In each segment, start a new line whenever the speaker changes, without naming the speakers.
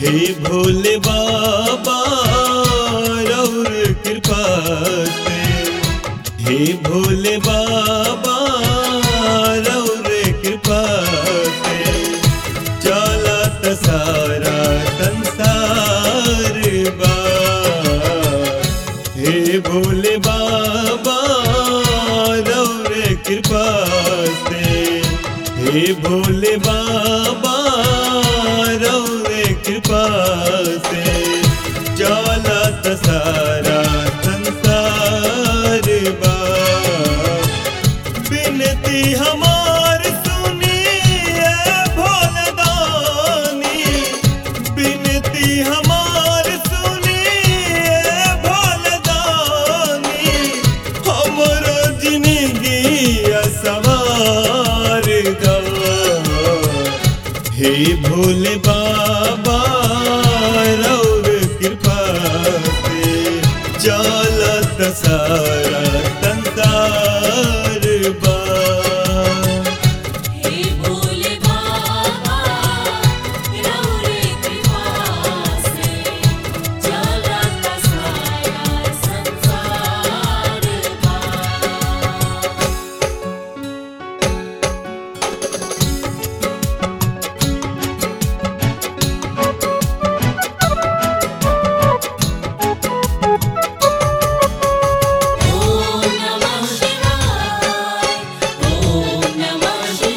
हे भोले बाबा रौर कृपा से हे भोले बाबा रौर कृपा से चलत सारा संसार बा हे भोले बाबा रौर कृपा से हे भोले बाबा रौर कृपा से चलत सारा संसार बा बिनती हमार सुनिए भोलदानी बिनती हमार सुनिए भोलदानी हमरो जिंदगी सवार दा हे भोले बाबा रौर कृपा से चलत सारा संसार बा
हे भोले बाबा रौर कृपा से चलत सारा संसार बा ॐ नमः शिवाय ॐ नमः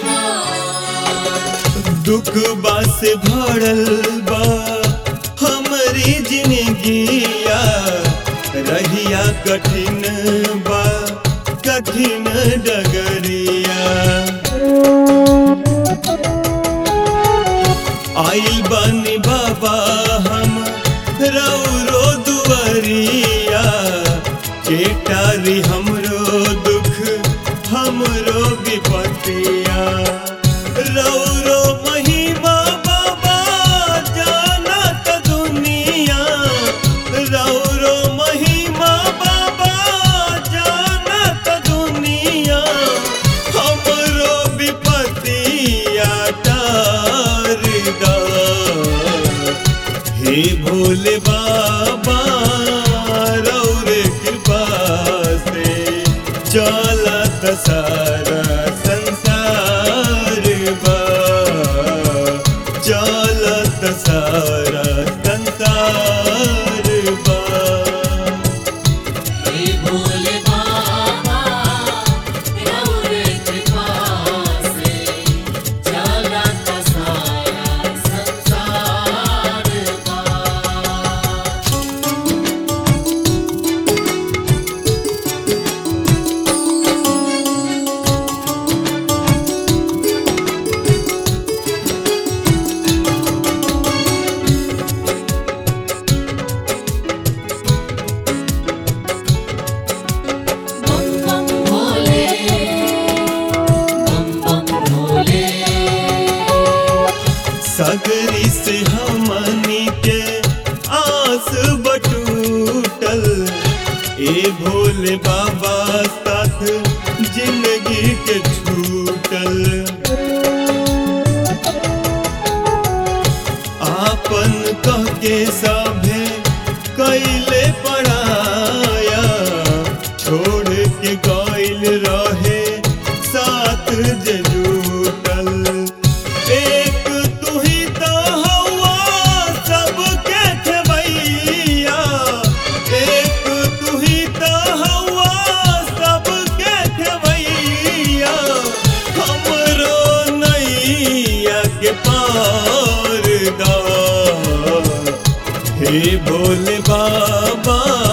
शिवाय
दुख बास भरल बा हमरी जिंदगिया रहिया कठिन बा कठिन डगरिया आइल बानी बाबा हम रौरो दुआरिया केटारी हमरो दुख हमरो विपतिया रौरो महिमा बाबा जानत दुनिया रौरो महिमा बाबा जानत दुनिया हमरो विपतिया तार दा हे भोले बाबा रौर कृपा से चलत सारा संसार बा चलत सारा संसार बा
हे भोले बाबा रौर कृपा से चलत सारा संसार बा बम बम भोले बम बम भोले
सगरी से हमनी के आस बटूटल ए भोले बाबा साथ जिंदगी के छूटल आपन कह के सभे कैले पढ़ाया छोड़ के गइल रहे साथ जे जुटल एक तू ही तो हवा सबके खेवैया एक तू ही तो हवा सबके खेवैया हमरो नैया के पार दा हे भोले बाबा